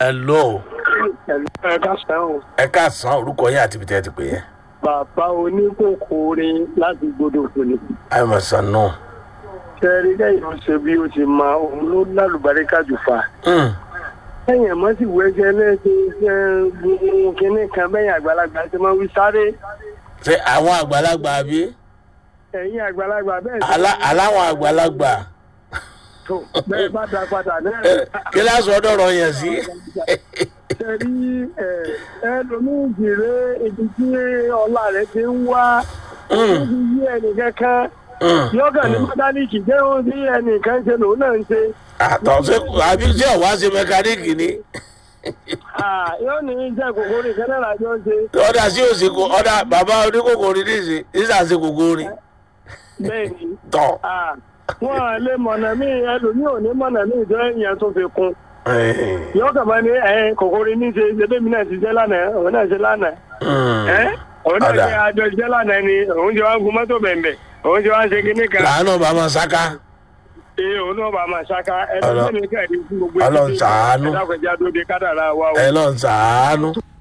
hello ẹ ká sẹ́wọ̀n ẹ káàsán orúkọ yín àti ibi tẹ́ ẹ ti pè yẹn. bàbá oníkòkòrin láti gbọdọ̀ òfòlè àìmọ̀sán náà. ṣẹ́ẹ́rì lẹ́yìn ọ̀sẹ̀ bí o ti mọ òun ló lálùbáríkà jù fa lẹ́yìn ẹ̀mọ́ sì wọ ẹsẹ̀ lẹ́sẹ̀ ṣẹ́ gbogbo kínní kan bẹ́yìn àgbàlagbà ṣe máa wí sáré ṣé àwọn àgbàlagbà bí ẹ̀yìn àgbàlagbà bẹ́ẹ̀ ṣe Alá- aláwọn àgbàlagbà tó bẹ́ẹ̀ bá da padà náà kí lásán ọdọọrọ yẹn sí. ṣẹ́rí ẹlòmíì jìrè ibi tí ọlá rẹ̀ ti ń wá òun ti yí ẹnìkankan yóò kàn ní mọ́tálíkì jẹ́ ohun tí ẹnìkan ṣe lòun náà ń ṣe. àtọ̀ ṣe àbí tí ọ̀wá ṣe mẹkáníìkì ni Ah, yóò ní jẹ́ kòkòrò ìkẹ́lẹ́ làjọ ń ṣe. ọ̀dà sí òsì kò ọ̀dà bàbá oníkòkòrò níṣì níṣà ṣe kòkòrò bẹ́ẹ̀ ni tọ̀. ah, wọ́n á lé mọ̀nà míì ẹlòmíì ò ní mọ̀nà míì tó ẹ̀yìn tó fi kún. yóò kàn máa ní ẹ kòkòrò ní ṣe ṣẹbẹ́mi náà ti jẹ́ lánàá òun náà ṣe lánàá. ẹ òun náà Ọ̀dà. ṣe àjọ jẹ́ lánàá ni òun jẹ́ wá gun mọ́tò bẹ̀m̀bẹ̀ òun jẹ́ wá ṣe kinní kan. làánú bàbá sáká ee òun náà bá máa ṣáká ẹlòmíì ní kẹ́ẹ̀dín fún gbogbo Ọlọ́run ṣàánú. ẹ̀dá kọjá dóde kádàrá wa o. ẹ lọ́n sàánú.